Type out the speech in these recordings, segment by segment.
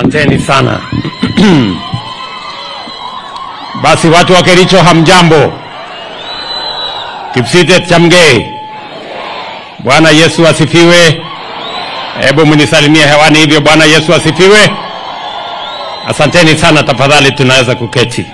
Asanteni sana. Basi watu wa Kericho hamjambo. Kipsitet chamgei. Bwana Yesu asifiwe. Hebu mnisalimie hewani hivyo. Bwana Yesu asifiwe. Asanteni sana, tafadhali tunaweza kuketi.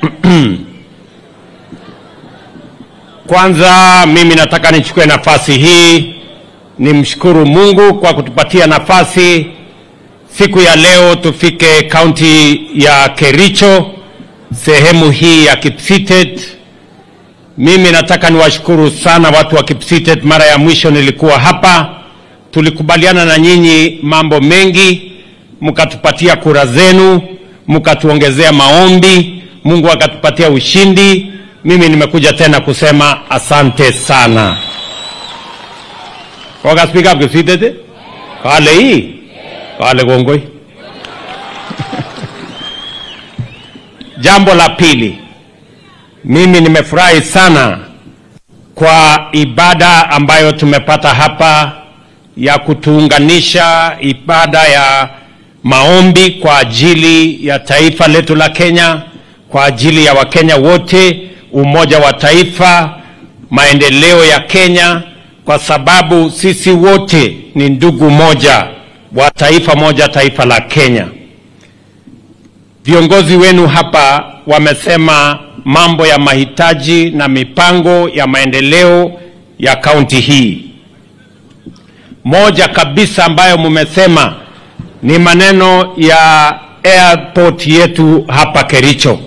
Kwanza mimi nataka nichukue nafasi hii nimshukuru Mungu kwa kutupatia nafasi siku ya leo tufike kaunti ya Kericho, sehemu hii ya Kipsitet. Mimi nataka niwashukuru sana watu wa Kipsitet. Mara ya mwisho nilikuwa hapa, tulikubaliana na nyinyi mambo mengi, mkatupatia kura zenu, mkatuongezea maombi, Mungu akatupatia ushindi. Mimi nimekuja tena kusema asante sana. Koga speak up Kipsitet? Kale hii kale kongoi. Jambo la pili, mimi nimefurahi sana kwa ibada ambayo tumepata hapa ya kutuunganisha, ibada ya maombi kwa ajili ya taifa letu la Kenya, kwa ajili ya Wakenya wote, umoja wa taifa, maendeleo ya Kenya, kwa sababu sisi wote ni ndugu moja wa taifa moja, taifa la Kenya. Viongozi wenu hapa wamesema mambo ya mahitaji na mipango ya maendeleo ya kaunti hii. Moja kabisa ambayo mmesema ni maneno ya airport yetu hapa Kericho.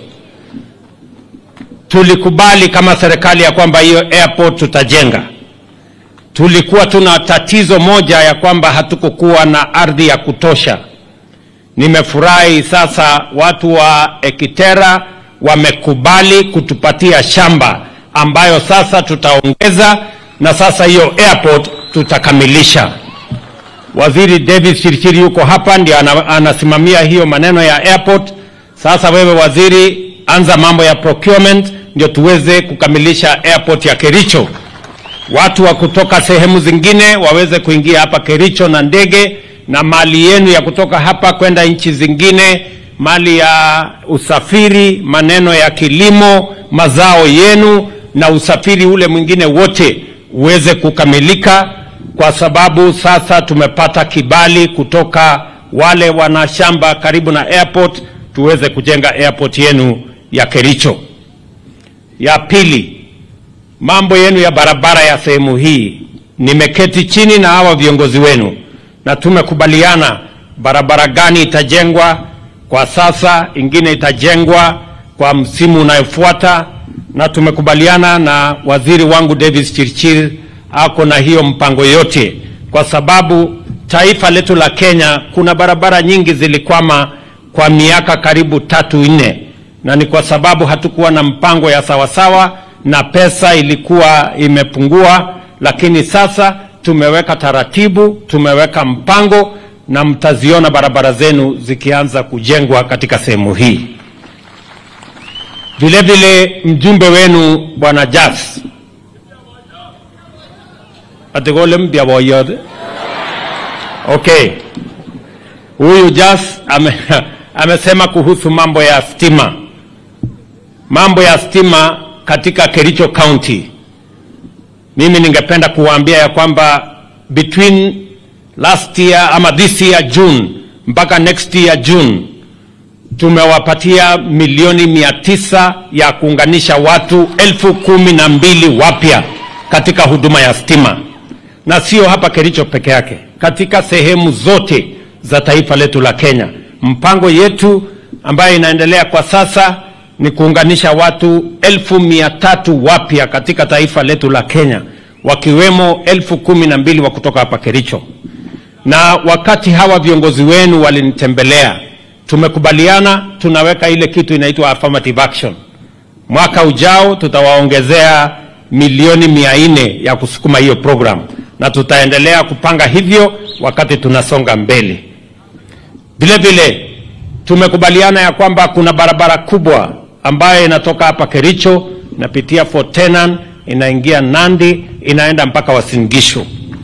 Tulikubali kama serikali ya kwamba hiyo airport tutajenga. Tulikuwa tuna tatizo moja ya kwamba hatukukuwa na ardhi ya kutosha. Nimefurahi sasa watu wa Ekitera wamekubali kutupatia shamba ambayo sasa tutaongeza na sasa hiyo airport tutakamilisha. Waziri David Chirchiri yuko hapa ndio ana, anasimamia hiyo maneno ya airport. Sasa wewe waziri, anza mambo ya procurement ndio tuweze kukamilisha airport ya Kericho. Watu wa kutoka sehemu zingine waweze kuingia hapa Kericho na ndege na mali yenu ya kutoka hapa kwenda nchi zingine, mali ya usafiri, maneno ya kilimo, mazao yenu na usafiri ule mwingine wote uweze kukamilika, kwa sababu sasa tumepata kibali kutoka wale wana shamba karibu na airport, tuweze kujenga airport yenu ya Kericho. Ya pili, mambo yenu ya barabara ya sehemu hii, nimeketi chini na hawa viongozi wenu na tumekubaliana barabara gani itajengwa kwa sasa, ingine itajengwa kwa msimu unayofuata, na tumekubaliana na waziri wangu Davis Chirchir ako na hiyo mpango yote, kwa sababu taifa letu la Kenya kuna barabara nyingi zilikwama kwa miaka karibu tatu nne, na ni kwa sababu hatukuwa na mpango ya sawasawa na pesa ilikuwa imepungua, lakini sasa tumeweka taratibu, tumeweka mpango na mtaziona barabara zenu zikianza kujengwa katika sehemu hii. Vile vile mjumbe wenu bwana Jas atigole mpya boyot. Okay, huyu Jas ame, amesema kuhusu mambo ya stima, mambo ya stima katika Kericho County. Mimi ningependa kuwaambia ya kwamba between last year ama this year June mpaka next year June tumewapatia milioni mia tisa ya kuunganisha watu elfu kumi na mbili wapya katika huduma ya stima, na sio hapa Kericho peke yake, katika sehemu zote za taifa letu la Kenya. Mpango yetu ambayo inaendelea kwa sasa ni kuunganisha watu elfu mia tatu wapya katika taifa letu la Kenya, wakiwemo elfu kumi na mbili wa kutoka hapa Kericho. Na wakati hawa viongozi wenu walinitembelea, tumekubaliana tunaweka ile kitu inaitwa affirmative action. Mwaka ujao tutawaongezea milioni mia nne ya kusukuma hiyo program, na tutaendelea kupanga hivyo wakati tunasonga mbele. Vile vile tumekubaliana ya kwamba kuna barabara kubwa ambayo inatoka hapa Kericho inapitia Fort Tenan inaingia Nandi inaenda mpaka Uasin Gishu.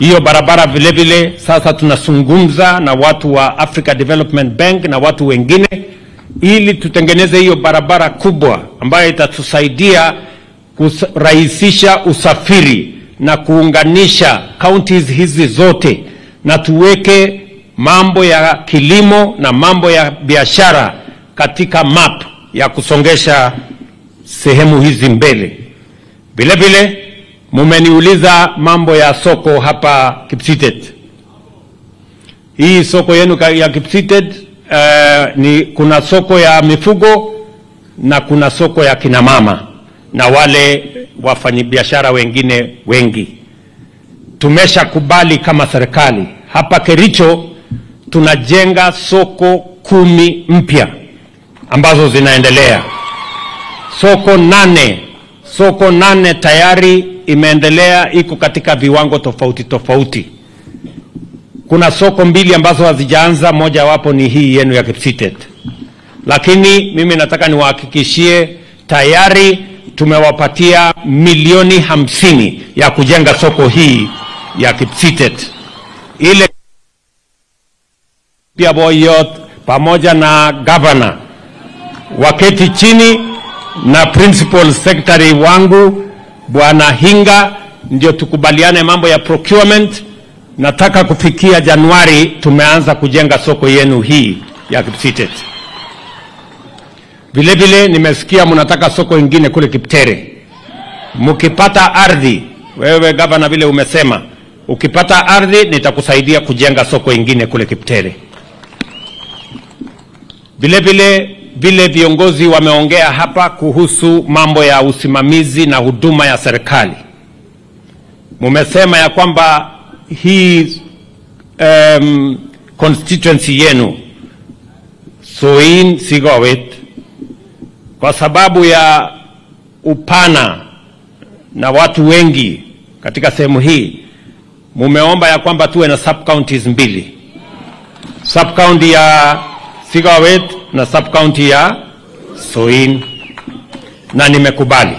Hiyo barabara vile vile sasa tunazungumza na watu wa Africa Development Bank na watu wengine ili tutengeneze hiyo barabara kubwa ambayo itatusaidia kurahisisha usafiri na kuunganisha counties hizi zote na tuweke mambo ya kilimo na mambo ya biashara katika map ya kusongesha sehemu hizi mbele. Vile vile mumeniuliza mambo ya soko hapa Kipsitet. Hii soko yenu ka- ya Kipsitet uh, ni kuna soko ya mifugo na kuna soko ya kinamama na wale wafanyabiashara wengine wengi. Tumeshakubali kama serikali hapa Kericho tunajenga soko kumi mpya ambazo zinaendelea. Soko nane, soko nane tayari imeendelea, iko katika viwango tofauti tofauti. Kuna soko mbili ambazo hazijaanza, moja wapo ni hii yenu ya Kipsitet, lakini mimi nataka niwahakikishie tayari tumewapatia milioni hamsini ya kujenga soko hii ya Kipsitet ile pia Boyot pamoja na gavana waketi chini na principal secretary wangu bwana Hinga, ndio tukubaliane mambo ya procurement. Nataka kufikia Januari tumeanza kujenga soko yenu hii ya Kipsitet. Vile vile nimesikia mnataka soko ingine kule Kiptere. Mkipata ardhi, wewe gavana, vile umesema, ukipata ardhi nitakusaidia kujenga soko ingine kule Kiptere. Vile vile vile viongozi wameongea hapa kuhusu mambo ya usimamizi na huduma ya serikali. Mumesema ya kwamba hii um, constituency yenu Soin Sigowet, kwa sababu ya upana na watu wengi katika sehemu hii, mumeomba ya kwamba tuwe na sub counties mbili, sub county ya Sigawet na sub county ya Soin, na nimekubali.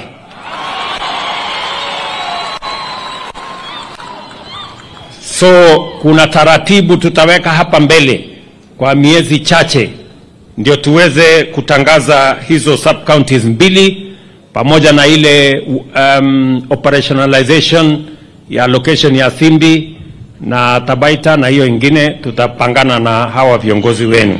So kuna taratibu tutaweka hapa mbele kwa miezi chache, ndio tuweze kutangaza hizo sub counties mbili pamoja na ile um, operationalization ya location ya Simbi na Tabaita na hiyo ingine tutapangana na hawa viongozi wenu.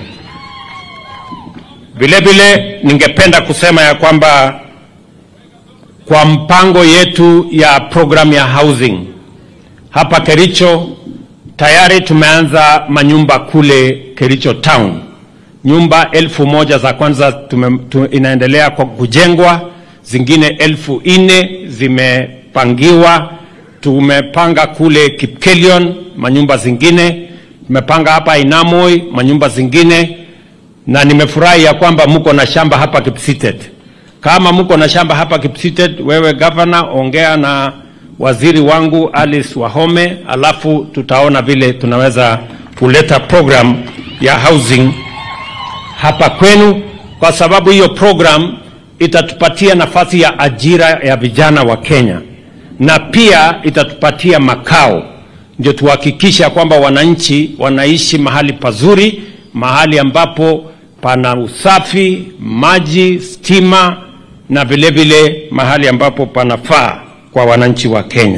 Vile vile ningependa kusema ya kwamba kwa mpango yetu ya program ya housing hapa Kericho tayari tumeanza manyumba kule Kericho town. Nyumba elfu moja za kwanza tume, tu, inaendelea kwa kujengwa, zingine elfu nne zimepangiwa. Tumepanga kule Kipkelion manyumba zingine, tumepanga hapa Inamoi manyumba zingine na nimefurahi ya kwamba mko na shamba hapa Kipsitet. Kama mko na shamba hapa Kipsitet, wewe gavana, ongea na waziri wangu Alice Wahome, alafu tutaona vile tunaweza kuleta program ya housing hapa kwenu, kwa sababu hiyo program itatupatia nafasi ya ajira ya vijana wa Kenya na pia itatupatia makao, ndio tuhakikisha kwamba wananchi wanaishi mahali pazuri, mahali ambapo pana usafi, maji, stima na vile vile mahali ambapo panafaa kwa wananchi wa Kenya.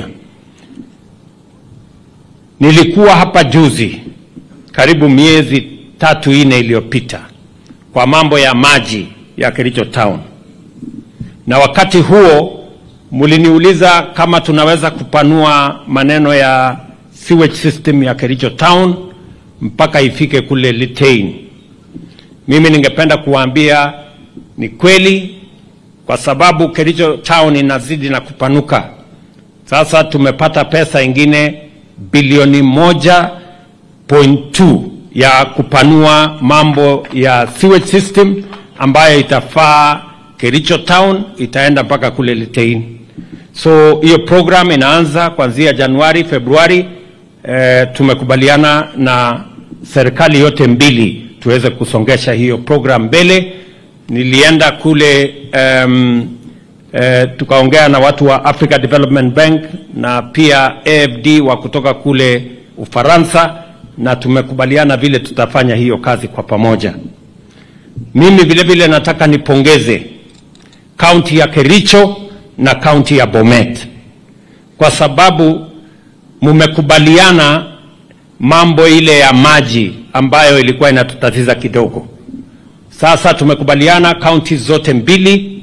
Nilikuwa hapa juzi karibu miezi tatu ine iliyopita kwa mambo ya maji ya Kericho Town, na wakati huo mliniuliza kama tunaweza kupanua maneno ya sewage system ya Kericho Town mpaka ifike kule Litein. Mimi ningependa kuwaambia ni kweli, kwa sababu Kericho Town inazidi na kupanuka. Sasa tumepata pesa ingine bilioni moja point two ya kupanua mambo ya sewage system ambayo itafaa Kericho Town, itaenda mpaka kule Litein. So hiyo program inaanza kuanzia Januari, Februari. Eh, tumekubaliana na serikali yote mbili tuweze kusongesha hiyo program mbele. Nilienda kule um, eh, tukaongea na watu wa Africa Development Bank na pia AFD wa kutoka kule Ufaransa na tumekubaliana vile tutafanya hiyo kazi kwa pamoja. Mimi vile vile nataka nipongeze kaunti ya Kericho na kaunti ya Bomet kwa sababu mumekubaliana mambo ile ya maji ambayo ilikuwa inatutatiza kidogo. Sasa tumekubaliana kaunti zote mbili,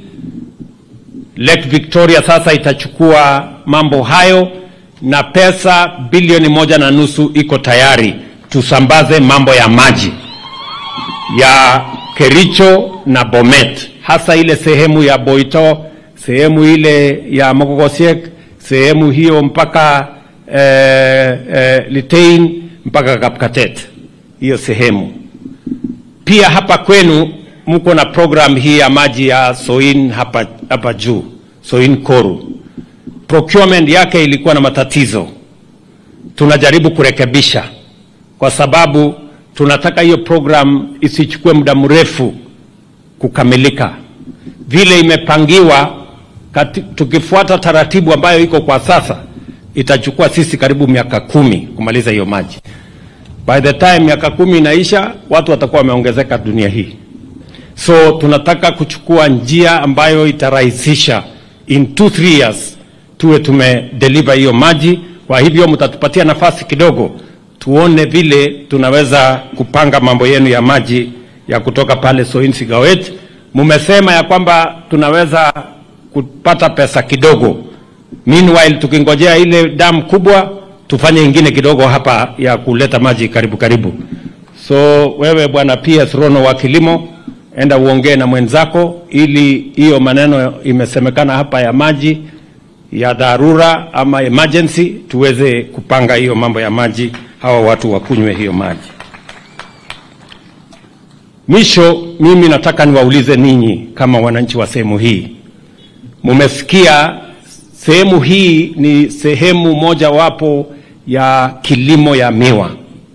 Lake Victoria sasa itachukua mambo hayo na pesa bilioni moja na nusu iko tayari tusambaze mambo ya maji ya Kericho na Bomet, hasa ile sehemu ya Boito, sehemu ile ya Mogogosiek, sehemu hiyo mpaka eh, eh, Litein mpaka Kapkatet, hiyo sehemu. Pia hapa kwenu mko na program hii ya maji ya Soin hapa, hapa juu Soin Koru. Procurement yake ilikuwa na matatizo, tunajaribu kurekebisha kwa sababu tunataka hiyo program isichukue muda mrefu kukamilika vile imepangiwa. Kati, tukifuata taratibu ambayo iko kwa sasa itachukua sisi karibu miaka kumi kumaliza hiyo maji. By the time miaka kumi inaisha, watu watakuwa wameongezeka dunia hii, so tunataka kuchukua njia ambayo itarahisisha in 2 3 years tuwe tumedeliver hiyo maji. Kwa hivyo mtatupatia nafasi kidogo tuone vile tunaweza kupanga mambo yenu ya maji ya kutoka pale Soin Sigawet. Mumesema ya kwamba tunaweza kupata pesa kidogo, meanwhile tukingojea ile damu kubwa tufanye ingine kidogo hapa ya kuleta maji karibu karibu. So wewe bwana PS Rono wa kilimo, enda uongee na mwenzako ili hiyo maneno imesemekana hapa ya maji ya dharura ama emergency tuweze kupanga hiyo mambo ya maji, hawa watu wakunywe hiyo maji. Mwisho, mimi nataka niwaulize ninyi kama wananchi wa sehemu hii, mumesikia sehemu hii ni sehemu mojawapo ya kilimo ya miwa,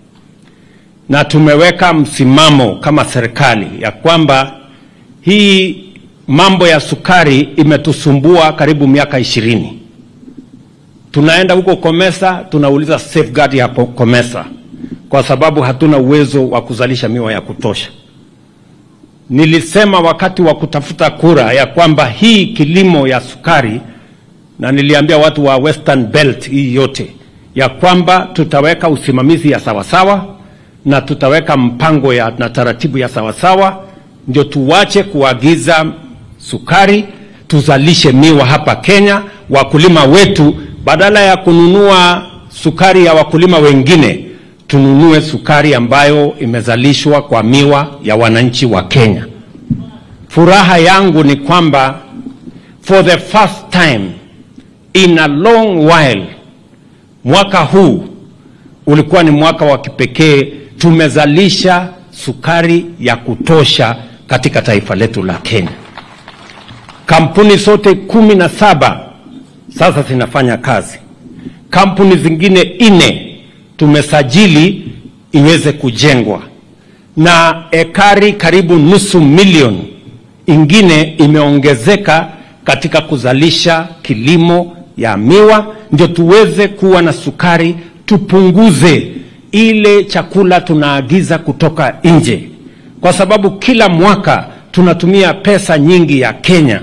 na tumeweka msimamo kama serikali ya kwamba hii mambo ya sukari imetusumbua karibu miaka ishirini. Tunaenda huko Komesa, tunauliza safeguard ya Komesa kwa sababu hatuna uwezo wa kuzalisha miwa ya kutosha. Nilisema wakati wa kutafuta kura ya kwamba hii kilimo ya sukari, na niliambia watu wa Western Belt hii yote ya kwamba tutaweka usimamizi ya sawasawa na tutaweka mpango ya, na taratibu ya sawasawa, ndio tuwache kuagiza sukari, tuzalishe miwa hapa Kenya. Wakulima wetu badala ya kununua sukari ya wakulima wengine, tununue sukari ambayo imezalishwa kwa miwa ya wananchi wa Kenya. Furaha yangu ni kwamba for the first time in a long while, mwaka huu ulikuwa ni mwaka wa kipekee. Tumezalisha sukari ya kutosha katika taifa letu la Kenya. Kampuni zote kumi na saba sasa zinafanya kazi. Kampuni zingine nne tumesajili iweze kujengwa, na ekari karibu nusu milioni ingine imeongezeka katika kuzalisha kilimo ya miwa, ndio tuweze kuwa na sukari, tupunguze ile chakula tunaagiza kutoka nje, kwa sababu kila mwaka tunatumia pesa nyingi ya Kenya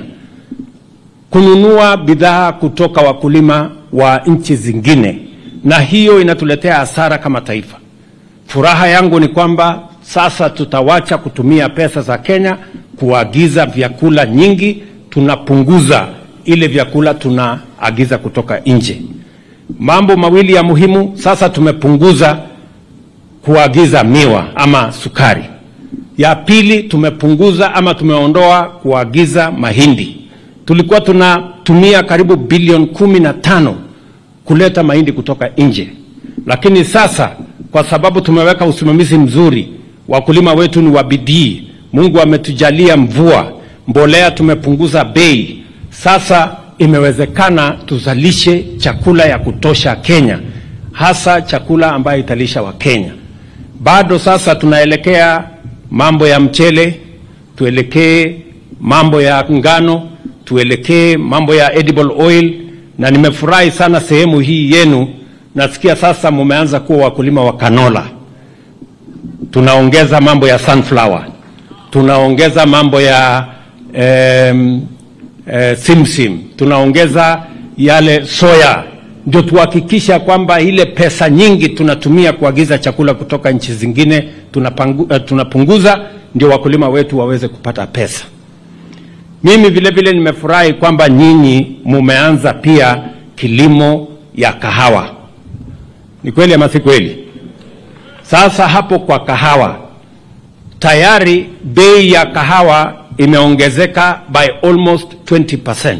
kununua bidhaa kutoka wakulima wa nchi zingine, na hiyo inatuletea hasara kama taifa. Furaha yangu ni kwamba sasa tutawacha kutumia pesa za Kenya kuagiza vyakula nyingi, tunapunguza ile vyakula tunaagiza kutoka nje. Mambo mawili ya muhimu, sasa tumepunguza kuagiza miwa ama sukari. Ya pili, tumepunguza ama tumeondoa kuagiza mahindi. Tulikuwa tunatumia karibu bilioni kumi na tano kuleta mahindi kutoka nje, lakini sasa kwa sababu tumeweka usimamizi mzuri, wakulima wetu ni wa bidii, Mungu ametujalia mvua, mbolea tumepunguza bei, sasa imewezekana tuzalishe chakula ya kutosha Kenya, hasa chakula ambayo italisha wa Kenya. Bado sasa tunaelekea mambo ya mchele, tuelekee mambo ya ngano, tuelekee mambo ya edible oil, na nimefurahi sana sehemu hii yenu. Nasikia sasa mumeanza kuwa wakulima wa kanola. Tunaongeza mambo ya sunflower, tunaongeza mambo ya em, eh, simsim, tunaongeza yale soya, ndio tuhakikisha kwamba ile pesa nyingi tunatumia kuagiza chakula kutoka nchi zingine tunapangu, eh, tunapunguza, ndio wakulima wetu waweze kupata pesa. Mimi vile vile nimefurahi kwamba nyinyi mumeanza pia kilimo ya kahawa. Ni kweli ama si kweli? Sasa hapo kwa kahawa tayari bei ya kahawa imeongezeka by almost 20%.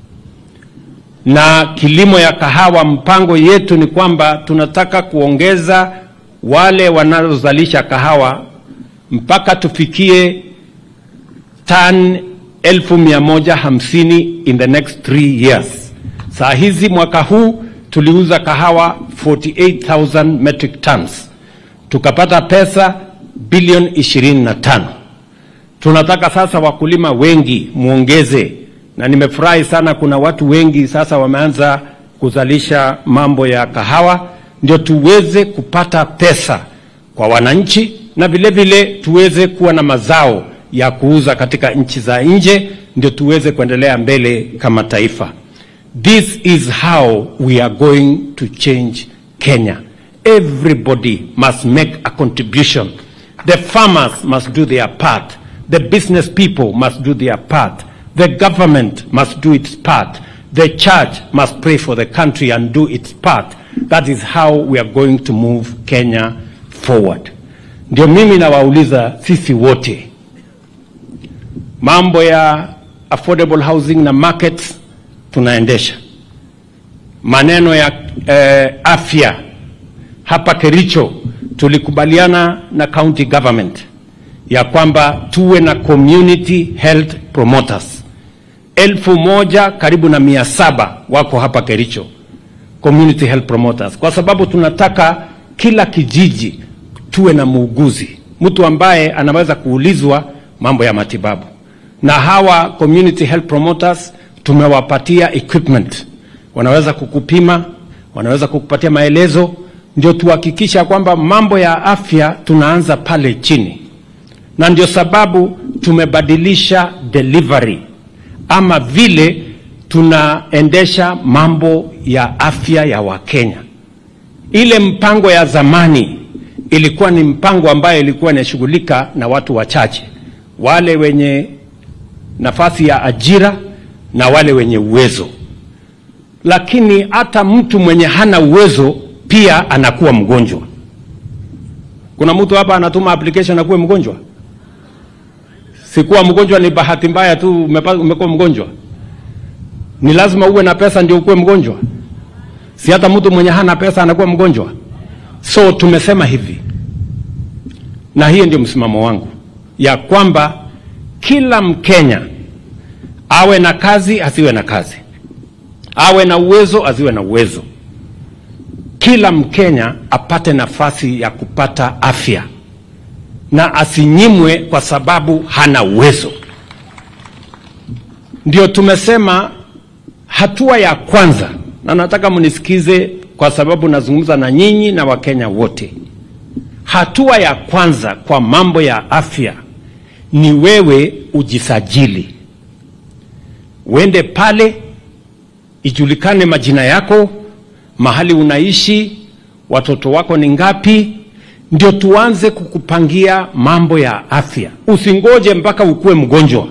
Na kilimo ya kahawa, mpango yetu ni kwamba tunataka kuongeza wale wanaozalisha kahawa mpaka tufikie tan elfu mia moja hamsini in the next three years. Saa hizi mwaka huu tuliuza kahawa 48,000 metric tons tukapata pesa bilioni 25. Tunataka sasa wakulima wengi muongeze, na nimefurahi sana, kuna watu wengi sasa wameanza kuzalisha mambo ya kahawa, ndio tuweze kupata pesa kwa wananchi na vile vile tuweze kuwa na mazao ya kuuza katika nchi za nje, ndio tuweze kuendelea mbele kama taifa. This is how we are going to change Kenya. Everybody must make a contribution. The farmers must do their part. The business people must do their part. The government must do its part. The church must pray for the country and do its part. That is how we are going to move Kenya forward. Ndio mimi nawauliza sisi wote, mambo ya affordable housing na markets tunaendesha, maneno ya eh, afya hapa Kericho tulikubaliana na county government ya kwamba tuwe na community health promoters elfu moja karibu na mia saba wako hapa Kericho, community health promoters, kwa sababu tunataka kila kijiji tuwe na muuguzi, mtu ambaye anaweza kuulizwa mambo ya matibabu. Na hawa community health promoters tumewapatia equipment, wanaweza kukupima, wanaweza kukupatia maelezo ndio tuhakikisha kwamba mambo ya afya tunaanza pale chini, na ndio sababu tumebadilisha delivery ama vile tunaendesha mambo ya afya ya Wakenya. Ile mpango ya zamani ilikuwa ni mpango ambayo ilikuwa inashughulika na watu wachache, wale wenye nafasi ya ajira na wale wenye uwezo, lakini hata mtu mwenye hana uwezo pia anakuwa mgonjwa. Kuna mtu hapa anatuma application akuwe mgonjwa? Sikuwa mgonjwa ni bahati mbaya tu umepa- umekuwa mgonjwa. Ni lazima uwe na pesa ndio ukuwe mgonjwa? Si hata mtu mwenye hana pesa anakuwa mgonjwa? So tumesema hivi, na hiyo ndio msimamo wangu ya kwamba kila Mkenya awe na kazi asiwe na kazi, awe na uwezo asiwe na uwezo kila Mkenya apate nafasi ya kupata afya na asinyimwe kwa sababu hana uwezo. Ndio tumesema hatua ya kwanza, na nataka mnisikize kwa sababu nazungumza na nyinyi na Wakenya wote. Hatua ya kwanza kwa mambo ya afya ni wewe ujisajili, uende pale, ijulikane majina yako mahali unaishi, watoto wako ni ngapi, ndio tuanze kukupangia mambo ya afya. Usingoje mpaka ukuwe mgonjwa,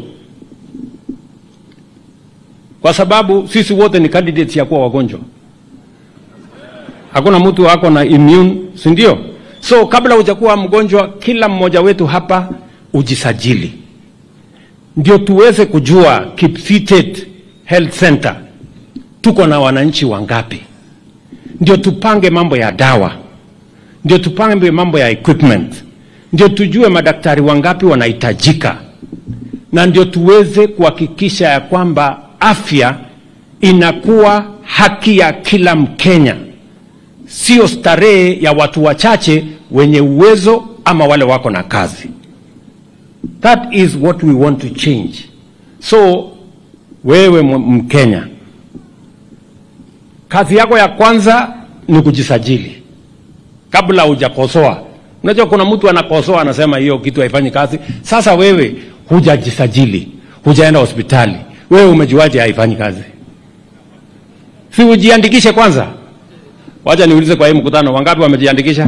kwa sababu sisi wote ni candidates ya kuwa wagonjwa. Hakuna mtu ako na immune, si ndio? So kabla hujakuwa mgonjwa, kila mmoja wetu hapa ujisajili, ndio tuweze kujua Kipsitet Health Center tuko na wananchi wangapi ndio tupange mambo ya dawa, ndio tupange mambo ya equipment, ndio tujue madaktari wangapi wanahitajika, na ndio tuweze kuhakikisha ya kwamba afya inakuwa haki ya kila Mkenya, sio starehe ya watu wachache wenye uwezo ama wale wako na kazi. That is what we want to change. So wewe m- Mkenya, kazi yako ya kwanza ni kujisajili kabla hujakosoa. Unajua kuna mtu anakosoa anasema hiyo kitu haifanyi kazi. Sasa wewe hujajisajili, hujaenda hospitali, wewe umejuaje haifanyi kazi? Si ujiandikishe kwanza. Wacha niulize kwa hii mkutano, wangapi wamejiandikisha?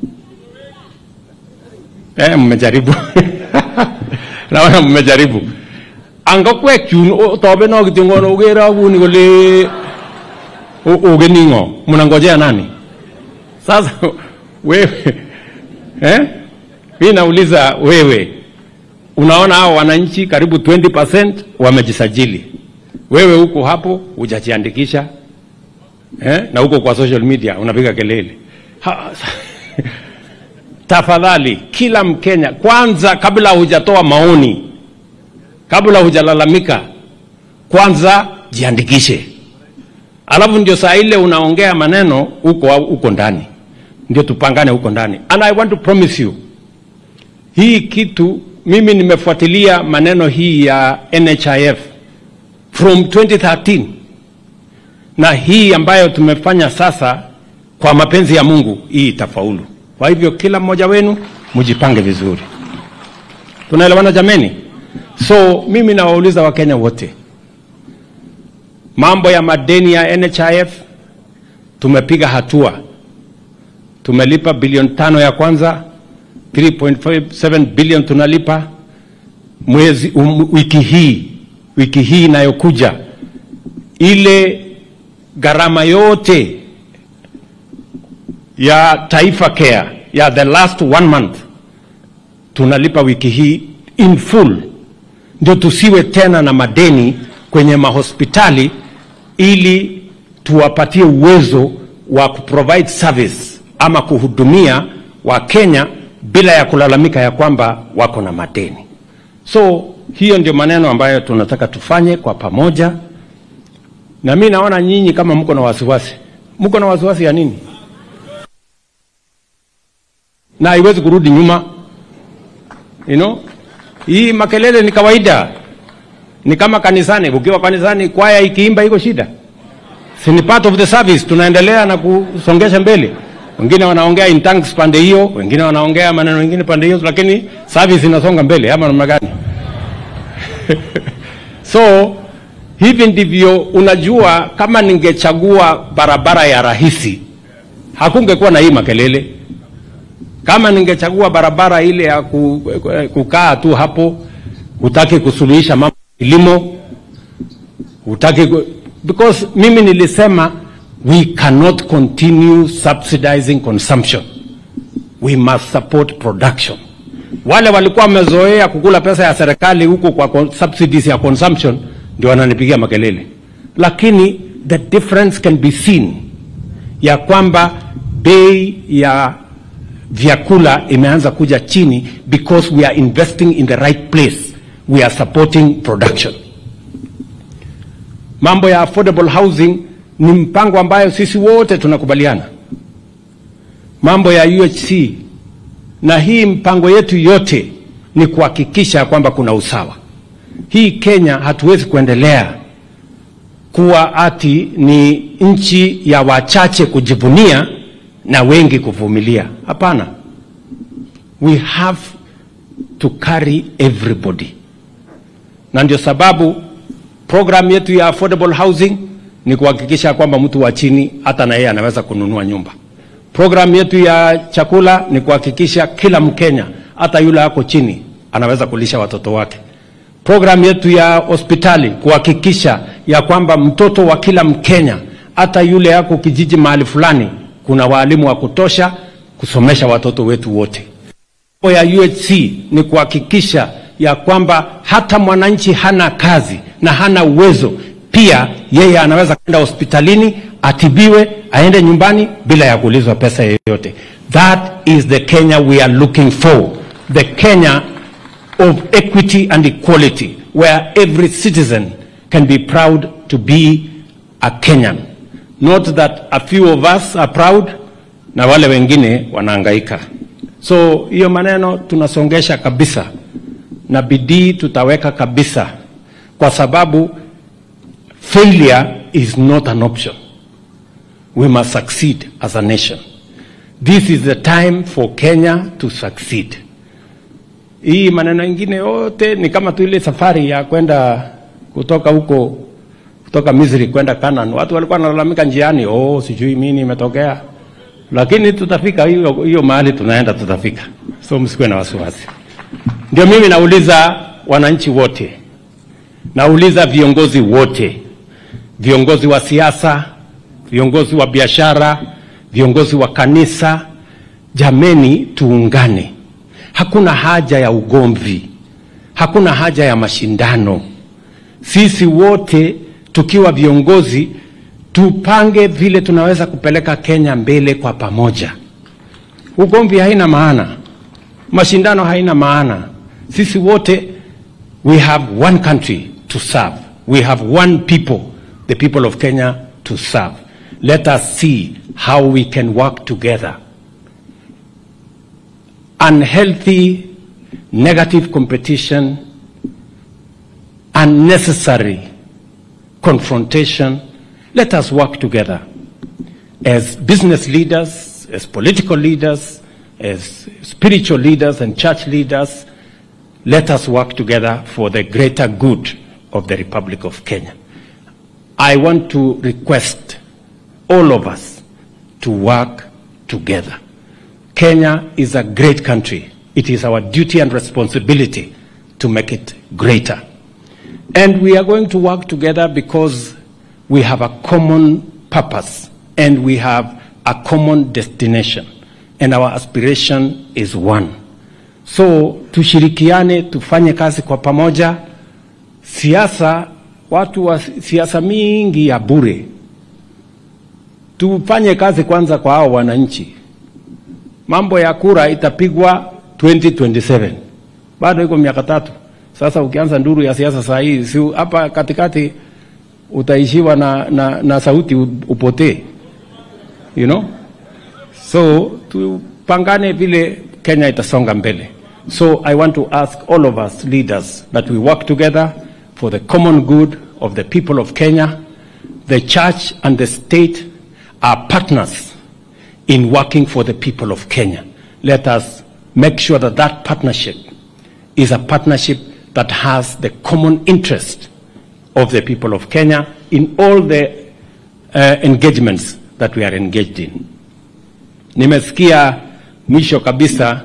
Eh, mmejaribu. Naona mmejaribu. Angakwekyun tobe no kitingono ugera aguni kole ugeningo mnangojea nani? Sasa wewe eh? Mimi nauliza wewe, unaona hao wananchi karibu 20% wamejisajili, wewe huko hapo hujajiandikisha eh? na huko kwa social media unapiga kelele ha, tafadhali kila Mkenya kwanza, kabla hujatoa maoni, kabla hujalalamika, kwanza jiandikishe, alafu ndio saa ile unaongea maneno huko huko ndani, ndio tupangane huko ndani. And I want to promise you, hii kitu mimi nimefuatilia maneno hii ya NHIF from 2013 na hii ambayo tumefanya sasa, kwa mapenzi ya Mungu, hii itafaulu. Kwa hivyo kila mmoja wenu mjipange vizuri. Tunaelewana jameni? So mimi nawauliza Wakenya wote, mambo ya madeni ya NHIF tumepiga hatua, tumelipa bilioni tano ya kwanza, 3.57 bilioni tunalipa mwezi um, wiki hii wiki hii inayokuja, ile gharama yote ya Taifa Care ya the last one month tunalipa wiki hii in full, ndio tusiwe tena na madeni kwenye mahospitali, ili tuwapatie uwezo wa kuprovide service ama kuhudumia Wakenya bila ya kulalamika ya kwamba wako na madeni. So hiyo ndio maneno ambayo tunataka tufanye kwa pamoja, na mi naona nyinyi kama mko na wasiwasi. Mko na wasiwasi ya nini? na haiwezi kurudi nyuma you know? Hii makelele ni kawaida, ni kama kanisani. Ukiwa kanisani, kwaya ikiimba iko shida, si ni part of the service, tunaendelea na kusongesha mbele. Wengine wanaongea in tongues pande hiyo, wengine wanaongea maneno mengine pande hiyo, lakini service inasonga mbele, ama namna gani? so hivi ndivyo unajua, kama ningechagua barabara ya rahisi hakungekuwa na hii makelele kama ningechagua barabara ile ya ku- kukaa tu hapo, hutaki kusuluhisha mambo ya kilimo, hutaki ku- because mimi nilisema we cannot continue subsidizing consumption, we must support production. Wale walikuwa wamezoea kukula pesa ya serikali huko kwa con- subsidies ya consumption ndio wananipigia makelele, lakini the difference can be seen ya kwamba bei ya vyakula imeanza kuja chini because we are investing in the right place we are supporting production mambo ya affordable housing ni mpango ambayo sisi wote tunakubaliana mambo ya UHC na hii mpango yetu yote ni kuhakikisha kwamba kuna usawa hii Kenya hatuwezi kuendelea kuwa ati ni nchi ya wachache kujivunia na wengi kuvumilia. Hapana, we have to carry everybody, na ndio sababu program yetu ya affordable housing ni kuhakikisha kwamba mtu wa chini hata na yeye anaweza kununua nyumba. Program yetu ya chakula ni kuhakikisha kila Mkenya hata yule ako chini anaweza kulisha watoto wake. Program yetu ya hospitali kuhakikisha ya kwamba mtoto wa kila Mkenya hata yule yako kijiji mahali fulani kuna waalimu wa kutosha kusomesha watoto wetu wote. Mambo ya UHC ni kuhakikisha ya kwamba hata mwananchi hana kazi na hana uwezo, pia yeye anaweza kwenda hospitalini atibiwe, aende nyumbani bila ya kuulizwa pesa yoyote. That is the Kenya we are looking for, the Kenya of equity and equality, where every citizen can be proud to be a Kenyan. Not that a few of us are proud na wale wengine wanahangaika. So hiyo maneno tunasongesha kabisa na bidii tutaweka kabisa, kwa sababu failure is not an option. We must succeed as a nation. This is the time for Kenya to succeed. Hii maneno ingine yote ni kama tu ile safari ya kwenda kutoka huko kutoka Misri kwenda Canaan. Watu walikuwa wanalalamika njiani, oh, sijui mimi imetokea, lakini tutafika hiyo hiyo mahali tunaenda, tutafika, so msikuwe na wasiwasi. Ndio mimi nauliza wananchi wote, nauliza viongozi wote, viongozi wa siasa, viongozi wa biashara, viongozi wa kanisa, jameni, tuungane. Hakuna haja ya ugomvi, hakuna haja ya mashindano. Sisi wote tukiwa viongozi tupange vile tunaweza kupeleka Kenya mbele kwa pamoja. Ugomvi haina maana, mashindano haina maana. Sisi wote we have one country to serve, we have one people, the people of Kenya to serve. Let us see how we can work together. Unhealthy, negative competition, unnecessary confrontation. Let us work together as business leaders, as political leaders, as spiritual leaders and church leaders. Let us work together for the greater good of the Republic of Kenya. I want to request all of us to work together. Kenya is a great country. It is our duty and responsibility to make it greater. And we are going to work together because we have a common purpose and we have a common destination. And our aspiration is one. So tushirikiane, tufanye kazi kwa pamoja. Siasa, watu wa siasa mingi ya bure, tufanye kazi kwanza kwa hao wananchi. Mambo ya kura itapigwa 2027 bado iko miaka tatu. Sasa ukianza nduru ya siasa saa hii, si hapa katikati utaishiwa na, na, na sauti upotee, you know? So tupangane vile Kenya itasonga mbele. So I want to ask all of us leaders that we work together for the common good of the people of Kenya. The church and the state are partners in working for the people of Kenya. Let us make sure that that partnership is a partnership that has the common interest of the people of Kenya in all the uh, engagements that we are engaged in. Nimesikia mwisho kabisa,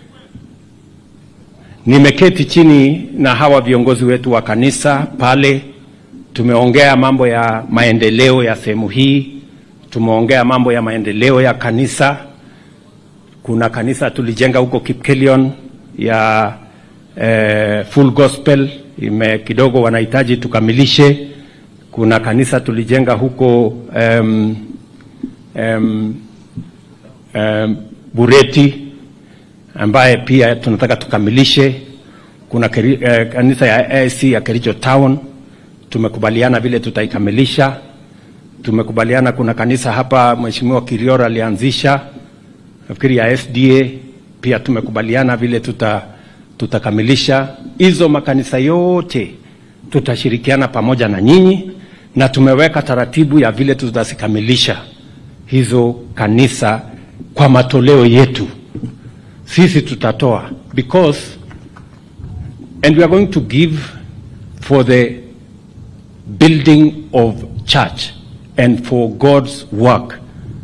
nimeketi chini na hawa viongozi wetu wa kanisa pale, tumeongea mambo ya maendeleo ya sehemu hii, tumeongea mambo ya maendeleo ya kanisa. Kuna kanisa tulijenga huko Kipkelion ya eh, Full Gospel ime kidogo wanahitaji tukamilishe. Kuna kanisa tulijenga huko um, um, um, Bureti ambaye pia tunataka tukamilishe. Kuna keri, eh, kanisa ya AIC ya Kericho Town tumekubaliana vile tutaikamilisha. Tumekubaliana kuna kanisa hapa Mheshimiwa Kiriora alianzisha nafikiri ya SDA pia tumekubaliana vile tuta tutakamilisha hizo makanisa yote, tutashirikiana pamoja na nyinyi, na tumeweka taratibu ya vile tutazikamilisha hizo kanisa kwa matoleo yetu. Sisi tutatoa because and we are going to give for the building of church and for God's work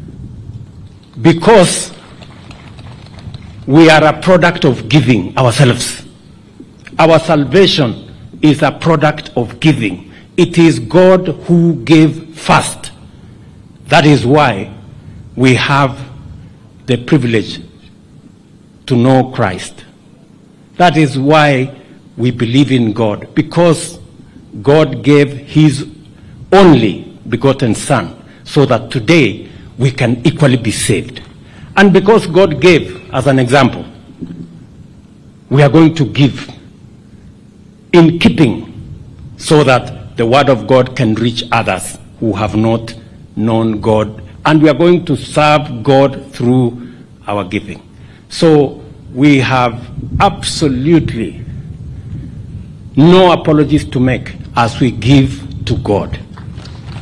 because we are a product of giving ourselves. Our salvation is a product of giving. It is God who gave first. That is why we have the privilege to know Christ. That is why we believe in God, because God gave His only begotten Son, so that today we can equally be saved. And because God gave as an example, we are going to give in keeping so that the word of God can reach others who have not known God. And we are going to serve God through our giving. So we have absolutely no apologies to make as we give to God.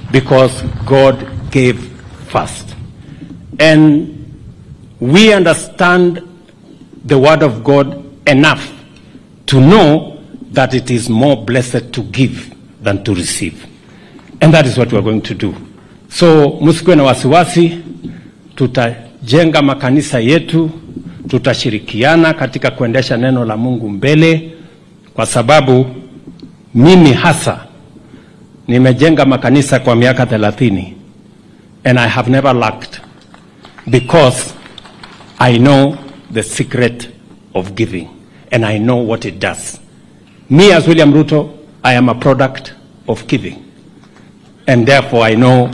because God gave first. And we understand the word of God enough to know that it is more blessed to give than to receive. And that is what we are going to do. So msikuwe na wasiwasi, tutajenga makanisa yetu, tutashirikiana katika kuendesha neno la Mungu mbele, kwa sababu mimi hasa nimejenga makanisa kwa miaka 30 and I have never lacked because I know the secret of giving and I know what it does. Me as William Ruto, I am a product of giving and therefore I know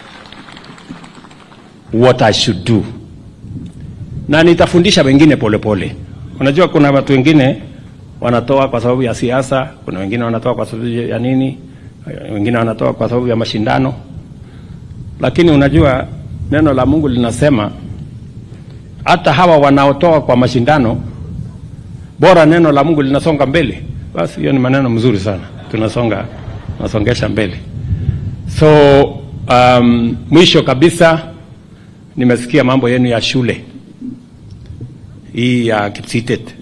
what I should do. Na nitafundisha wengine polepole pole. Unajua kuna watu wengine wanatoa kwa sababu ya siasa, kuna wengine wanatoa kwa sababu ya nini, wengine wanatoa kwa sababu ya mashindano. Lakini unajua neno la Mungu linasema hata hawa wanaotoa kwa mashindano, bora neno la Mungu linasonga mbele, basi hiyo ni maneno mzuri sana, tunasonga tunasongesha mbele. So um, mwisho kabisa nimesikia mambo yenu ya shule hii ya Kipsitet.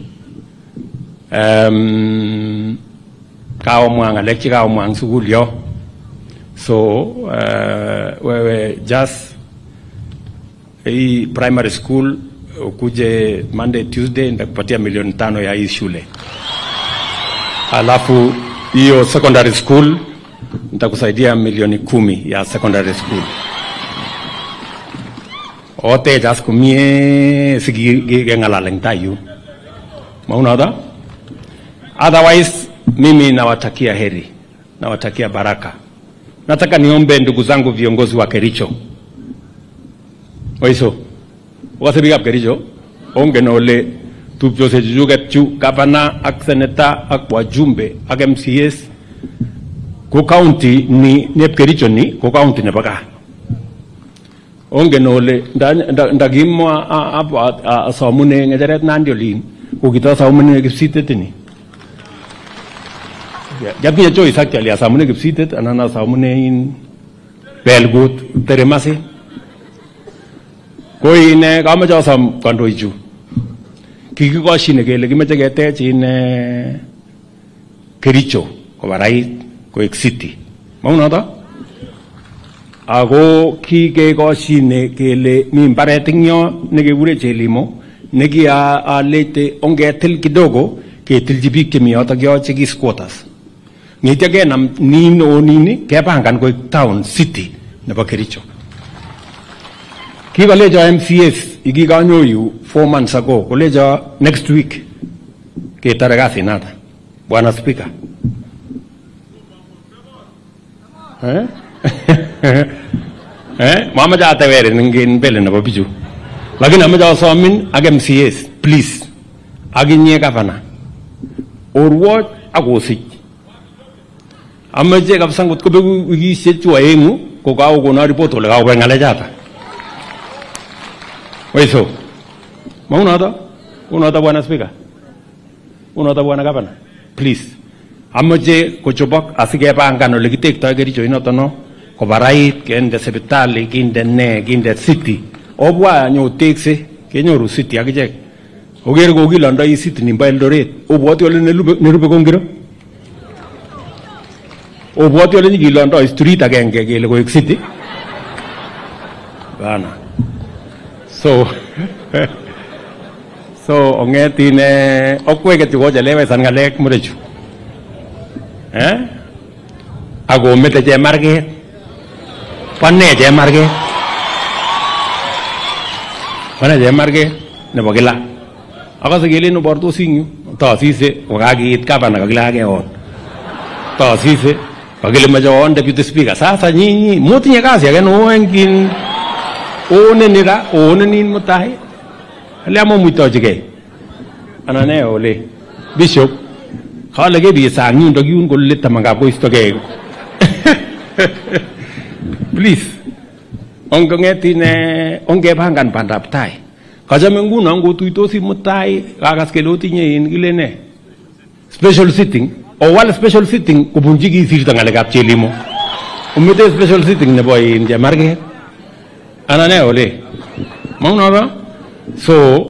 Um, kawo mwang alekchi kawo mwang sukul yo so uh, wewe just hii primary school ukuje Monday Tuesday nitakupatia milioni tano ya hii shule, alafu hiyo secondary school nitakusaidia milioni kumi ya secondary school ote jas kumie sikigeng'alalen tayu maunadha otherwise mimi nawatakia heri nawatakia baraka nataka niombe ndugu zangu viongozi wa Kericho oiso wakase biikab Kericho ongen ole tupchosiechuchuket chu gavana ak seneta ak wajumbe ak MCAs ko county ni nep Kericho ni ko county nebo gaa ongen ole ndakimwa asomune ng'echeret nandi olin ko kitasomune kipsitet ni jatinye choice actually asomune kipsitet anan asomune in belgut teremasi ko ine kamoche asom kandoichu kikikoshine kele kimeche ketech in Kericho kobarait koek city maunoto ako kikekoshine kele mi mbaret ing yo nekekure Chelimo nekialete ongetil kidogo ketilchi biik chemi yotok yo cheki squatters ng'etyo kenam nin o nini kepangan koek town city nebo Kericho kikolecho MCAs ikikanyoyu four months ago kolecho next week ketore kasinata bwana speaker eh? eh? mamache atewerin ngin mbele nebo bichu lakini amache asomin ak MCAs please ak inye gavana orwoch ak osich amache kabisa ngot kobeku wikishek chu aeng'u ko kakokono report ole kakobek ng'alechata waiso maunoto unoto bwana speaker unoto bwana gavana please amache kochobok asikepangan ole kitektoi Kericho inoto no kobarait kende sipitali kinde ne kinde city obwa nyotekse kenyoru city akichek oker kokilondoi city nimbo Eldoret obwoti ole nerube ko ngiro obwoti ole nyikilondoi street agenge kele koek city bana so so ongetin okweket chu kochelewesan ng'alek murechu eh akomete chemarget pane chemarget pane chemarget nebo kila akase kelen obortosi ing yu tasise kokakiit gavana kakile akeon tasise kakile mache oon deputy speaker sasa nyinyi motinye kasi ake noo eng kin ooneni ra oonenin mutai ale amomuitochigei anan ne ole bishop kale kebiye sang yundo yun kole tamangab koistogei please ongong'etin ongepangan bandab tai kachame nguno ngotuitosi mutai kakas kele otinye in kile ne special sitting owal special sitting kobunchi kisirto ng'alekab chelimo umite special sitting nebo in Chemarget anan ne ole maunoto so